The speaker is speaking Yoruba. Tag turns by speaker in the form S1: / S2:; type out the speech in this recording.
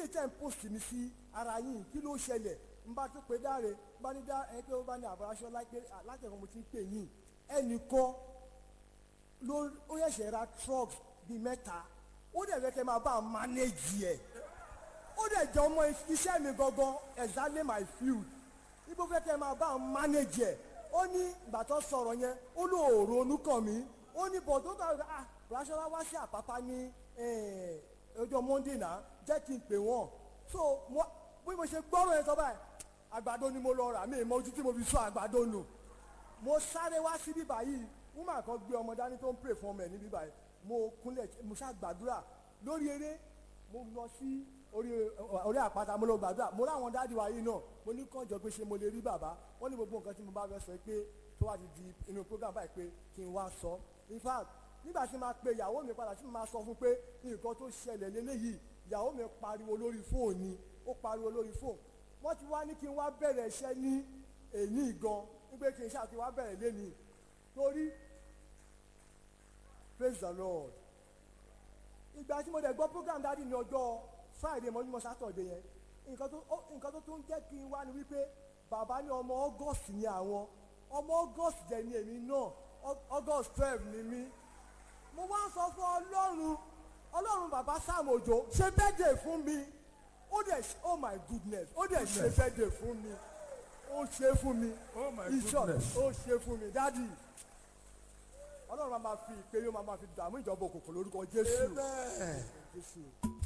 S1: tẹ̀ ń post mi sí ara yín kí ló ṣẹlẹ̀ n bá tún pé dáre n bá ní dá ẹ pé ó bá ní àbúráṣọ láti ẹ̀kọ́ mo ti ń pè yín ẹnìkan ló ó yẹ̀ṣẹ̀ ra trucks bíi mẹ́ta ó dẹ̀ fẹ́ kẹ́ máa bá a manage ẹ̀ ó dẹ̀ jẹ́ ọmọ iṣẹ́ mi gangan exactly my field ibo fẹ́ kẹ́ máa bá a manage ẹ̀ ó ní ìgbà tó sọ̀rọ̀ yẹn ó ló ronú kàn mí ó ní bọ̀ tó kàn ah Rashọlá wá sí àpápá ní ọjọ́ Monday náà jẹ́ kí n pè wọ́n so mo bí mo ṣe gbọ́rọ̀ yẹn sọ báyìí àgbàdo ni mo lọ rà mí ìmọ̀ ojú tí mo fi sọ àgbàdo nù mo sáré wá sí bíbá yìí woman kan gbé ọmọ dání tó ń pray fún ọmọ ẹ̀ ní bíbá yìí mo kúnlẹ̀ mo ṣá gbàdúrà lórí eré mo lọ sí orí orí àpáta mo lọ gbàdúrà mo ráwọn dáàdi wa yìí náà mo ní kànjọ pé ṣé mo lè rí bàbá wọ́n ní gbogbo nǹkan tí mo bá fẹ́ sọ pé tó wá ti di inú program báyìí pé kí n wá sọ in fact nígbà tí máa pe ìyàwó mi padà tí mo máa sọ fún pé nǹkan tó ṣẹlẹ̀ lélẹ́yìí ìyàwó mi pariwo lórí fóònù ni ó pariwo lórí fóònù wọ́n ti wá ní kí n wá bẹ̀rẹ̀ iṣẹ́ ní èyí gan wípé kí n ṣáà ti wá bẹ̀rẹ̀ lénìí torí praise the lord ìgbà tí mo dẹ̀ gbọ́ program dáàdi ní ọjọ́ friday mọ́júmọ́ saturday yẹn nǹkan tó nǹkan tó tún jẹ́ kí n wá ni wípé bàbá ní ọmọ august ni àwọn ọmọ august dẹ̀ ni èmi náà august twelve ni mí mo wá ń sọ fún ọlọ́run ọlọ́run bàbá sam òjò ṣe birthday fún mi ó dẹ̀ oh my goodness ó dẹ̀ ṣe birthday fún mi ó ṣe fún mi
S2: Oh my
S1: Bishop,
S2: goodness.
S1: ó ṣe fún mi dádì ọlọ́run máa ma fi ìpè yóò máa ma fi dààmú ìjọba òkùnkùn lórúkọ jésù
S2: Amen.
S1: jésù.